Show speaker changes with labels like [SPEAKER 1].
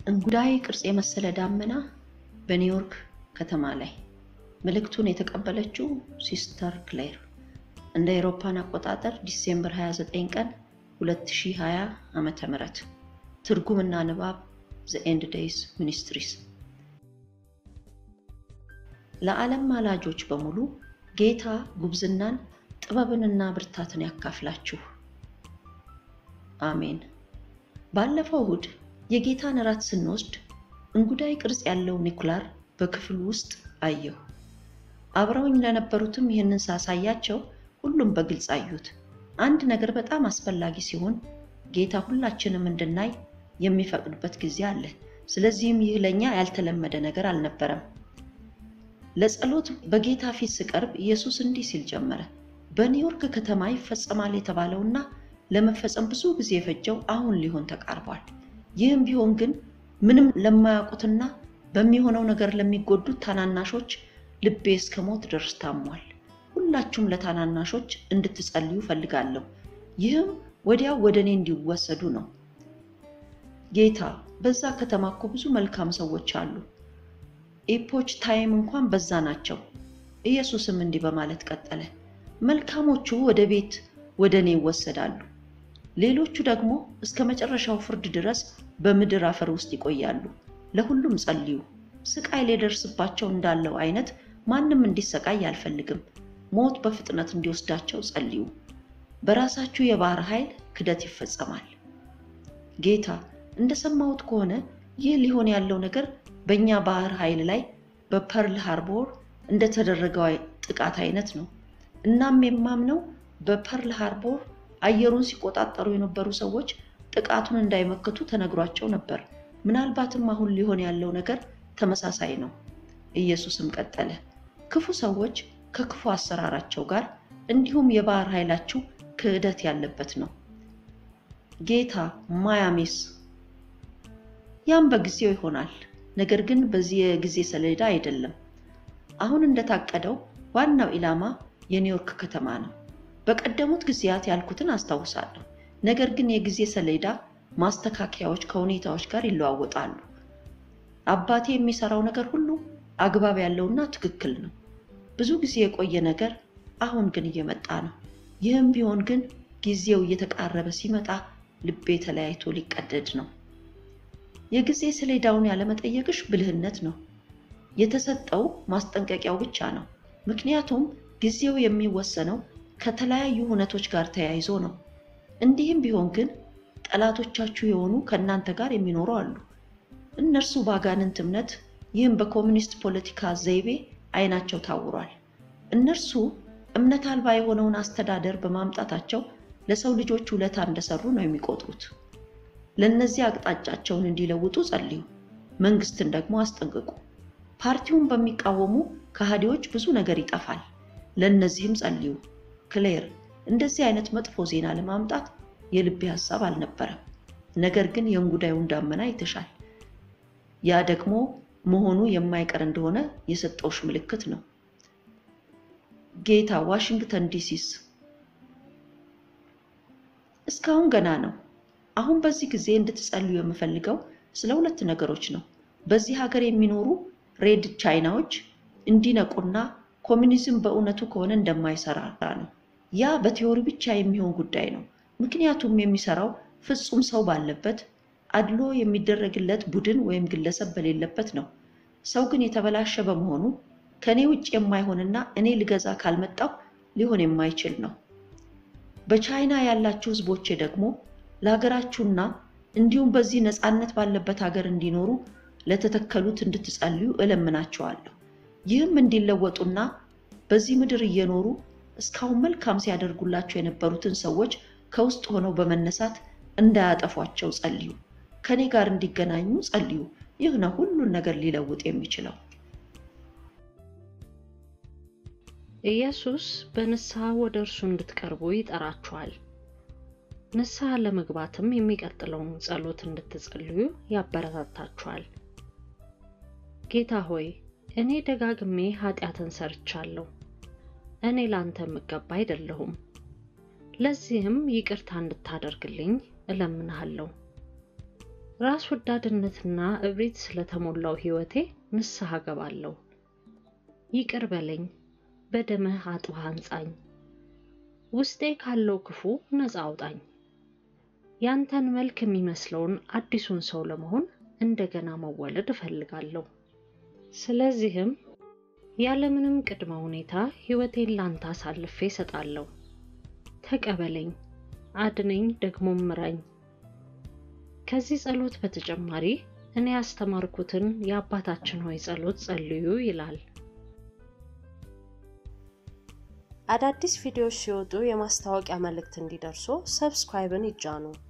[SPEAKER 1] እንጉዳይ ቅርጽ የመሰለ ዳመና በኒውዮርክ ከተማ ላይ መልእክቱን የተቀበለችው ሲስተር ክሌር እንደ አውሮፓን አቆጣጠር ዲሴምበር 29 ቀን 2020 ዓመተ ምህረት ትርጉምና ንባብ ዘ ኤንድ ዴይስ ሚኒስትሪስ ለዓለም ማላጆች በሙሉ ጌታ ጉብዝናን ጥበብንና ብርታትን ያካፍላችሁ። አሜን። ባለፈው እሁድ የጌታን እራት ስንወስድ እንጉዳይ ቅርጽ ያለው ኒኩላር በክፍሉ ውስጥ አየሁ። አብረውኝ ለነበሩትም ይህንን ሳሳያቸው ሁሉም በግልጽ አዩት። አንድ ነገር በጣም አስፈላጊ ሲሆን ጌታ ሁላችንም እንድናይ የሚፈቅድበት ጊዜ አለ። ስለዚህም ይህ ለእኛ ያልተለመደ ነገር አልነበረም። ለጸሎት በጌታ ፊት ስቀርብ ኢየሱስ እንዲህ ሲል ጀመረ። በኒውዮርክ ከተማ ይፈጸማል የተባለውና ለመፈጸም ብዙ ጊዜ የፈጀው አሁን ሊሆን ተቃርቧል። ይህም ቢሆን ግን ምንም ለማያውቁትና በሚሆነው ነገር ለሚጎዱት ታናናሾች ልቤ እስከ ሞት ድረስ ታሟል። ሁላችሁም ለታናናሾች እንድትጸልዩ ፈልጋለሁ። ይህም ወዲያው ወደ እኔ እንዲወሰዱ ነው። ጌታ በዛ ከተማ እኮ ብዙ መልካም ሰዎች አሉ። ኤፖች ታይም እንኳን በዛ ናቸው። ኢየሱስም እንዲህ በማለት ቀጠለ፣ መልካሞቹ ወደ ቤት ወደ እኔ ይወሰዳሉ፣ ሌሎቹ ደግሞ እስከ መጨረሻው ፍርድ ድረስ በምድር አፈር ውስጥ ይቆያሉ። ለሁሉም ጸልዩ። ስቃይ ሊደርስባቸው እንዳለው አይነት ማንም እንዲሰቃይ አልፈልግም። ሞት በፍጥነት እንዲወስዳቸው ጸልዩ። በራሳችሁ የባህር ኃይል ክደት ይፈጸማል። ጌታ እንደሰማሁት ከሆነ ይህ ሊሆን ያለው ነገር በእኛ ባህር ኃይል ላይ በፐርል ሃርቦር እንደተደረገው ጥቃት አይነት ነው። እናም የማምነው በፐርል ሃርቦር አየሩን ሲቆጣጠሩ የነበሩ ሰዎች ጥቃቱን እንዳይመክቱ ተነግሯቸው ነበር። ምናልባትም አሁን ሊሆን ያለው ነገር ተመሳሳይ ነው። ኢየሱስም ቀጠለ፣ ክፉ ሰዎች ከክፉ አሰራራቸው ጋር እንዲሁም የባህር ኃይላችሁ ክህደት ያለበት ነው። ጌታ ማያሚስ ያም በጊዜው ይሆናል፣ ነገር ግን በዚህ የጊዜ ሰሌዳ አይደለም። አሁን እንደታቀደው ዋናው ኢላማ የኒውዮርክ ከተማ ነው። በቀደሙት ጊዜያት ያልኩትን አስታውሳለሁ። ነገር ግን የጊዜ ሰሌዳ ማስተካከያዎች ከሁኔታዎች ጋር ይለዋወጣሉ። አባቴ የሚሰራው ነገር ሁሉ አግባብ ያለውና ትክክል ነው። ብዙ ጊዜ የቆየ ነገር አሁን ግን እየመጣ ነው። ይህም ቢሆን ግን ጊዜው እየተቃረበ ሲመጣ ልቤ ተለያይቶ ሊቀደድ ነው። የጊዜ ሰሌዳውን ያለመጠየቅሽ ብልህነት ነው። የተሰጠው ማስጠንቀቂያው ብቻ ነው። ምክንያቱም ጊዜው የሚወሰነው ከተለያዩ ሁነቶች ጋር ተያይዞ ነው። እንዲህም ቢሆን ግን ጠላቶቻችሁ የሆኑ ከእናንተ ጋር የሚኖሩ አሉ። እነርሱ በአጋንንት እምነት ይህም በኮሚኒስት ፖለቲካ ዘይቤ አይናቸው ታውሯል። እነርሱ እምነት አልባ የሆነውን አስተዳደር በማምጣታቸው ለሰው ልጆች ውለታ እንደሰሩ ነው የሚቆጥሩት። ለእነዚህ አቅጣጫቸውን እንዲለውጡ ጸልዩ። መንግስትን ደግሞ አስጠንቅቁ። ፓርቲውን በሚቃወሙ ከሃዲዎች ብዙ ነገር ይጠፋል። ለእነዚህም ጸልዩ። ክሌር እንደዚህ አይነት መጥፎ ዜና ለማምጣት የልቤ ሀሳብ አልነበረም። ነገር ግን የእንጉዳዩን ዳመና ይተሻል። ያ ደግሞ መሆኑ የማይቀር እንደሆነ የሰጠውሽ ምልክት ነው። ጌታ ዋሽንግተን ዲሲስ እስካሁን ገና ነው። አሁን በዚህ ጊዜ እንድትጸልዩ የምፈልገው ስለ ሁለት ነገሮች ነው። በዚህ ሀገር የሚኖሩ ሬድ ቻይናዎች እንዲነቁና ኮሚኒዝም በእውነቱ ከሆነ እንደማይሰራ ነው። ያ በቲዎሪ ብቻ የሚሆን ጉዳይ ነው። ምክንያቱም የሚሰራው ፍጹም ሰው ባለበት አድሎ የሚደረግለት ቡድን ወይም ግለሰብ በሌለበት ነው። ሰው ግን የተበላሸ በመሆኑ ከእኔ ውጭ የማይሆንና እኔ ልገዛ ካልመጣው ሊሆን የማይችል ነው። በቻይና ያላችሁ ሕዝቦቼ ደግሞ ለሀገራችሁና እንዲሁም በዚህ ነፃነት ባለበት ሀገር እንዲኖሩ ለተተከሉት እንድትጸልዩ እለምናቸዋለሁ። ይህም እንዲለወጡና በዚህ ምድር እየኖሩ እስካሁን መልካም ሲያደርጉላቸው የነበሩትን ሰዎች ከውስጥ ሆነው በመነሳት እንዳያጠፏቸው ጸልዩ። ከኔ ጋር እንዲገናኙ ጸልዩ። ይህ ነው ሁሉን ነገር ሊለውጥ የሚችለው።
[SPEAKER 2] ኢየሱስ በንስሐ ወደ እርሱ እንድትቀርቡ ይጠራችኋል። ንስሐ ለመግባትም የሚቀጥለውን ጸሎት እንድትጸልዩ ያበረታታችኋል። ጌታ ሆይ እኔ ደጋግሜ ኃጢአትን ሰርቻለሁ። እኔ ላንተ የምገባ አይደለሁም። ለዚህም ይቅርታ እንድታደርግልኝ እለምንሃለሁ። ራስ ወዳድነትና እብሪት ስለተሞላው ሕይወቴ ንስሐ ገባለሁ። ይቅር በለኝ፣ በደምህ አጥበህ አንጻኝ፣ ውስጤ ካለው ክፉ ነፃ አውጣኝ። ያንተን መልክ የሚመስለውን አዲሱን ሰው ለመሆን እንደገና መወለድ እፈልጋለሁ። ስለዚህም ያለምንም ቅድመ ሁኔታ ሕይወቴን ላንተ አሳልፌ እሰጣለሁ። ተቀበለኝ፣ አድነኝ፣ ደግሞ ምራኝ። ከዚህ ጸሎት በተጨማሪ እኔ ያስተማርኩትን የአባታችን ሆይ ጸሎት ጸልዩ ይላል።
[SPEAKER 3] አዳዲስ ቪዲዮዎች ሲወጡ የማስታወቂያ መልእክት እንዲደርሱ ሰብስክራይብን ይጫኑ።